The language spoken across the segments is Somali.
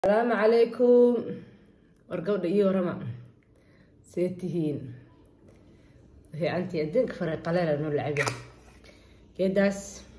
asalaamu calaykum war gabdha iyo warama see tihiin fiicantii adduunka fare qaleela noo lacabe geedaas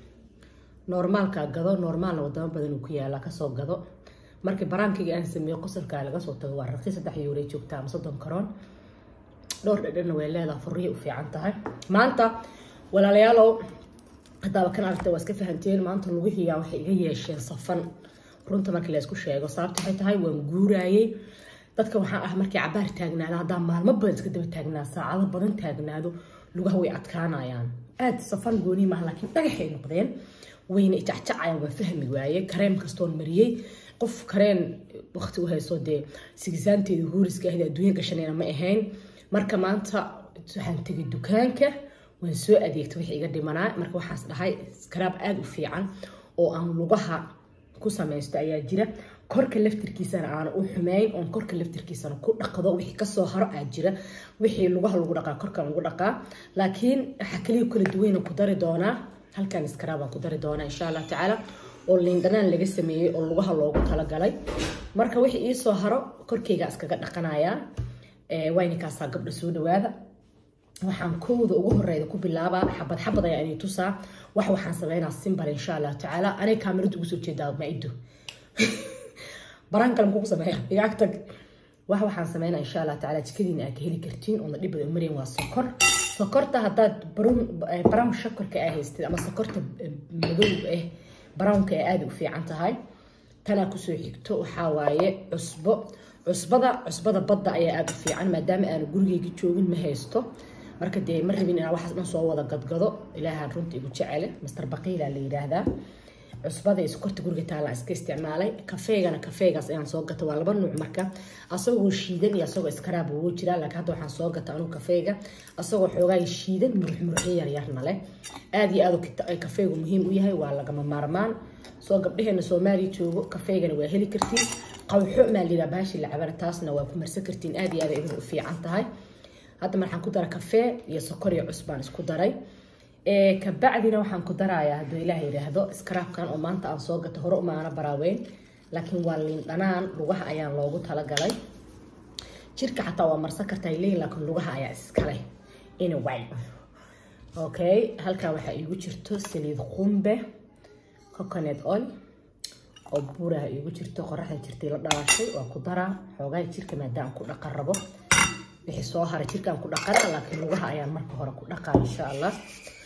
normaalka gado normaalna wadamo badan uu ku yaala kasoo gado markii baraankayga aan sameeyo qosalkaa laga soo tago waa raqi saddex yuuray joogtaa ama soddon karoon dhowr dhadhanna way leedaha furiya u fiican tahay maanta walaalayaalow haddaaba kan aragta waa iska fahanteen maanta lugihiyaa waxay iga yeesheen safan runta markii la isku sheego sababta waxay tahay waan guuraayey dadka waxaa ah markii cabaar taagnaado haddaa maalmo badan iska daba taagnaa saacado badan taagnaado lugaha way adkaanayaan aad safan gooni maaha laakiin dhagaxay noqdeen wayna ijacjacayaan waan fahmi waaye kareem kastoon mariyey qof kareen waqti u hayso dee sigisaanteeda huuriska ahda adduunya gashanayna ma ahayn marka maanta waxaan tegay dukaanka waan soo adeegtay wixii iga dhimanaa marka waxaas dhahay skaraab aada u fiican oo aan lugaha ku samaysto ayaa jira korka laftirkiisana aana u xumeyn oon korka laftirkiisana ku dhaqdo wixii kasoo haro aa jira wixii lugaha lagu dhaqaa korkan lagu dhaqaa laakiin waxaa kaliya kala duwayna ku dari doonaa halkan iskaraabaan ku dari doonaa insha allah tacaala oo liindhanaan laga sameeyey oo lugaha loogu talagalay marka wixii iisoo haro korkeyga iskaga dhaqanayaa waynikaasaa gabdha soo dhawaada waxaan kowda ugu horeyda ku bilaabaa xabad xabad ayaa inay tusaa wax waxaan sameynaa simbal insha allah tacaala anay kaamirada ugu soo jeedaa maido baraan kale muxuu ku sameeya igaag tag wax waxaan sameynaa insha allah tacaala jikadiina aad ka heli kartiin oona dhib badan umarayn waa sokor sokorta haddaad brown shakorka aa haystid ama sokorta madow ah brownka ee aada u fiican tahay tanaa kusoo xigto waxaa waaye cusbo cusbada cusbada badda ayaa aada u fiican maadaama aanu gurigeyga joogin ma haysto marka dee ma rabin inaan waxaas dhan soo wada gadgado ilaahaan runta igu jecele master baqiila la yidhaahdaa cusbada iyo sokorta guriga taala iska isticmaalay kafeegana kafeegaas ayaan soo gata waa laba nuuc marka asagoo shiidan iyo asagoo iskaraab ugu jiraa laakiin hadda waxaan soo gata anugu kafeega asagoo xoogaa shiidan murux muruxyo yaryarna leh aada iyo aad kafeegu muhiim u yahay waa lagama maarmaan soo gabdhaheena soomaaliya joogo kafeegana waa heli kartiin qawxo maa liraa baashi lacabana taasna waa ku marsan kartiin aada iyo aad idin u fiican tahay hadda marxaan ku dara kafee iyo sokor iyo cusbaan isku daray kabacdina waxaan ku darayaa hadduu ilaah yidhaahdo iskaraabkan oo maanta aan soo gato hore umaana baraaweyn laakiin waa liin dhanaan lugaha ayaan loogu talagalay jirka xataa waa marsan kartaa leeyin laakiin lugaha ayaa iskale anyway okay halkan waxaa iigu jirto saliid qumbe coconut oil oo buuraha iigu jirto qoraxda jirtay la dhalaashay waa ku daraa xoogaa jirka maadaama ku dhaqan rabo wixii soo haray jirkaan ku dhaqana laakiin lugaha ayaan marka hore ku dhaqaa insha allah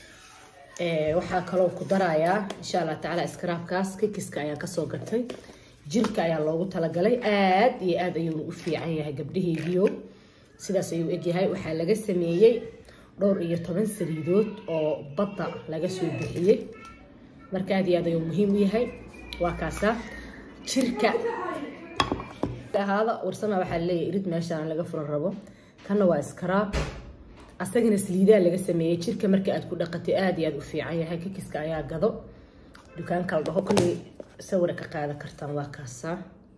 waxaa kaloo ku darayaa insha allah tacaala iskaraabkaas kikiska ayaan kasoo gatay jirka ayaa loogu talagalay aad iyo aad ayuuna u fiican yahay gabdhaheygiio sidaas ayuu egyahay waxaa laga sameeyey dhowr iyo toban saliidood oo badda laga soo bixiyey marka aad iyo aad ayuu muhiim u yahay waa kaasa jirka ahaada warsama waxaa leeyahay irid meeshaan laga furan rabo kanna waa iskaraab asagana saliidaa laga sameeyey jirka marka aad ku dhaqatay aada iyo aada u fiican yahay kikiska ayaa gado dukaanka la dhaho kolley sawira ka qaadan kartaan waa kaasaa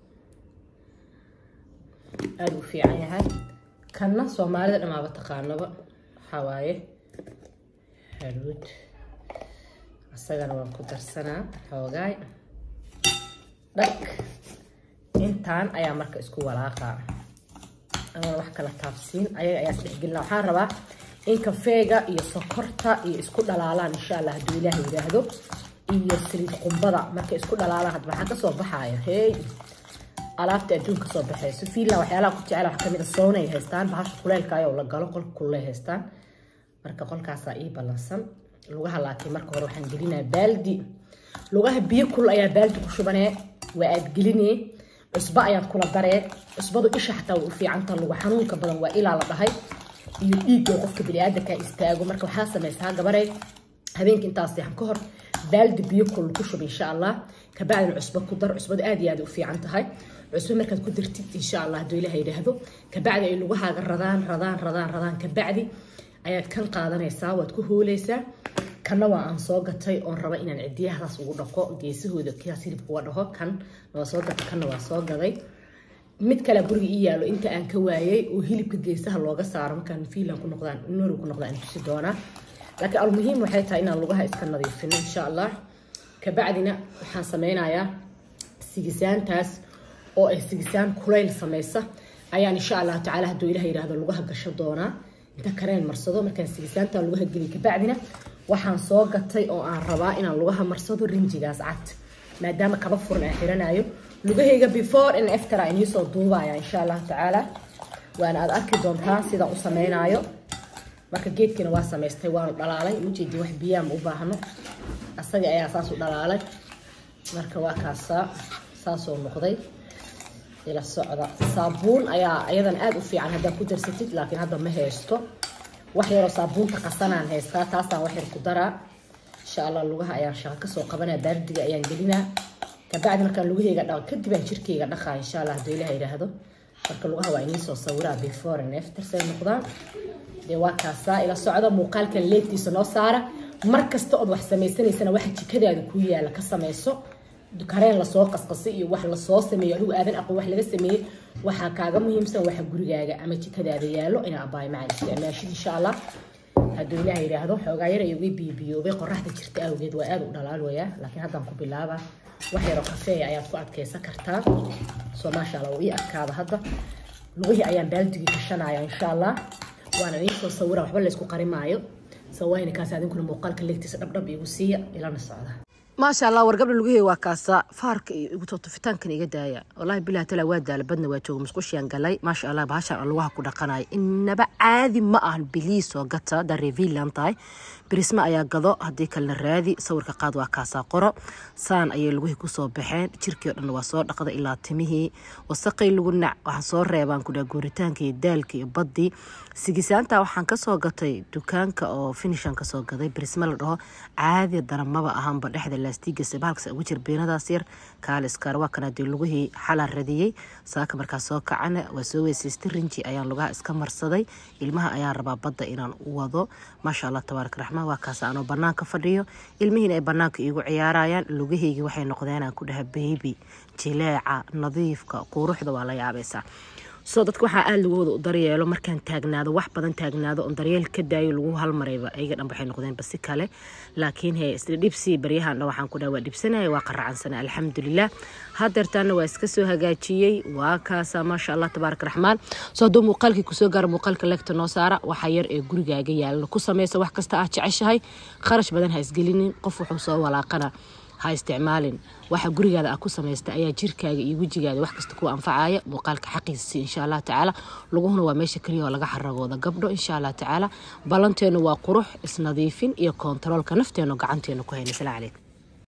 aada u fiican yahay kanna soomaalida dhamaaba taqaanaba waxaa waaye haruud asagana waan ku darsanaa xoogaay dhag intaan ayaa marka isku walaaqaa ama wax kala taabsiin ayaga ayaa isdhexgelina waxaan rabaa in kafeega iyo sokorta iyo isku dhalaalaan insha allah hadduu ilaah yidhaahdo iyo saliid qumbada markay isku dhalaalaan hadda maxaa kasoo baxaya hey alaabta adduunka kasoo baxayso fiinland waxyaalaha ku jecela wax kamid a soonay haystaan bahasha kuleylka ayoo la galo qolka kuley haystaan marka qolkaasaa ii ballansan lugaha laakiin marka hore waxaan gelinaa baaldi lugaha biyo kul ayaa baaldi ku shubanee waa aad gelinee cusbo ayaan kula daree cusbadu isha xataa way u fiicanta lugu xanuunka badan waa ilaa la dhahay iyo dhiigga qofka biniaadanka istaago marka waxaa samaysaa gabarey habeenka intaas seexan ka hor baaldi biyo kul ku shub insha allah kabacdina cusbo ku dar cusbadu aad iyo aad u fiican tahay cusbo markaad ku dartid insha allah hadduu ilaah yidhaahdo kabacdi ay lugahaaga radaan radaan radaan radaan kabacdi ayaad kan qaadanaysaa waad ku hooleysaa kanna waa aan soo gatay oon raba inaan cidiyahadaas ugu dhaqo geesahooda kaas hilibka uga dhaho kan waa soo gatay kanna waa soo gaday mid kale guriga ii yaalo inta aan ka waayay oo hilibka geesaha looga saaro markaan fiinland ku noqdaan norway ku noqdaan tusi doonaa laakiin almuhiim waxay tahay inaan lugaha iska nadiifino insha allah kabacdina waxaan sameynayaa sigisaantaas oo ay sigisaan kulayl samaysa ayaan insha allahu tacaala hadduu ilaah yidhaahdo lugaha gasho doonaa inta kareen marsado markaan sigisaanta lugaha geli kabacdina waxaan soo gatay oo aan rabaa inaan lugaha marsado rinjigaas cad maadaama kaba furan aan xiranayo lugahayga before in after aan iisoo duubaya insha allahu tacaala waana aad arki doontaa sidaan u sameynaayo marka geedkina waa samaystay waanu dhalaalay ujeedi wax biyaama u baahno asaga ayaa saas u dhalaalay marka waa kaasaa saasoo noqday ila socda saabuun ayaa iyadan aada u fiican haddaad ku darsatid laakiin hadda ma haysto wax yaroo saabuunta qasanaan haystaa taasaan wax yar ku daraa insha allah lugaha ayaan shaqo kasoo qabanaa baardiga ayaan gelinaa kabacdi markaan lugahayga dhaqo kadib aan jirkayga dhaqaa insha allah hadduu ilaah yidhaahdo marka lugaha waa inii soo sawiraa before and after say noqdaan dee waa kaasaa ila socda muuqaalkan leegtiisa noo saara mar kasta ood wax samaysanaysana waxa jikadaada ku yaala ka samayso kareen lasoo qasqasay iyo wax lasoo sameeyo adigu aadan aqoon wax laga sameeyey waxaa kaaga muhiimsan waxa gurigaaga ama jikadaada yaalo inaa abaay macaan isticmaashid insha allah hadduu ilaah yidhaahdo xoogaa yar ayuga biibiyoobay qoraxda jirta awgeed waa aada u dhalaalwayaa laakiin haddaan ku bilaabaa wax yaroo kafeeya ayaad ku adkaysan kartaa soo maasha allah uu ii adkaada hadda lugihii ayaan baaldigii gashanaya insha allah waana idinsoo sawira waxba laysku qarimaayo sawayna kaas adinkuna muuqaalka leegtiisa dhabdhab igu siiya ilana socda maasha allah war gabdha lugahey waa kaasa faarka iyo igu totofitaankan iga daaya wallaahi bilahi tala waa daala badna waa jooga musqushiyan galay maasha allah bahashaan lugaha ku dhaqanaya inaba caadi ma ahan biliisoo gata darevilan tahay birisma ayaa gado haddii kalena raadi sawirka qaad waa kaasaa qoro saan ayay lugihii kusoo baxeen jirkii o dhan waa soo dhaqda ilaa timihii wasaqay lagu nac waxaan soo reebaan kudhaa guuritaanka iyo daalka iyo baddii sigisaanta waxaan kasoo gatay dukaanka oo finishan kasoo gaday birisma la dhaho caadi daramaba ahaanba dhexda laastiigasa bahalkas ugu jir beenadaas yar kaaliskar waa kana dee lugihii xalaan radiyey saaka markaa soo kacana waa soo weysaystay rinji ayaan lugaha iska marsaday ilmaha ayaan rabaa badda inaan u wado maasha allah tabaaraka raxmaan waa kaas aanoo banaanka fadhiyo ilmihiina ay banaanka iigu ciyaarayaan lugahaygii waxay noqdeenaan ku dhaha beybi jileeca nadiifka quruxda waa la yaabaysaa soo dadka waxaa aada lagooda u daryeelo markaan taagnaado wax badan taagnaado oon daryeel ka daayo lagu halmarayba ayaga dhan waxay noqdeenba si kale laakiin he isla dhibsi baryahan dhan waxaan ku dhaha waa dhibsanaya waa qaraacansana alxamdulilah hadeertaana waa iska soo hagaajiyey waa kaasa maasha allah tabaaraka raxmaan soo hadduu muuqaalkii kusoo gaaro muuqaalka leegta noo saara waxaa yar ee gurigaaga yaalana ku samaysa wax kasta aad jeceshahay kharash badan ha isgelinin qof wuxuu soo walaaqana ha isticmaalin waxa gurigaada aad ku samaysta ayaa jirkaaga iyo wejigaada wax kasta kuwa anfacaya muuqaalka xaqiisasi insha allah tacaala luguhuna waa meesha keliya oo laga xaragooda gabdho insha allah tacaala ballanteenu waa qurux isnadiifin iyo koontaroolka nafteenu gacanteenu ku hayna salaam calaykum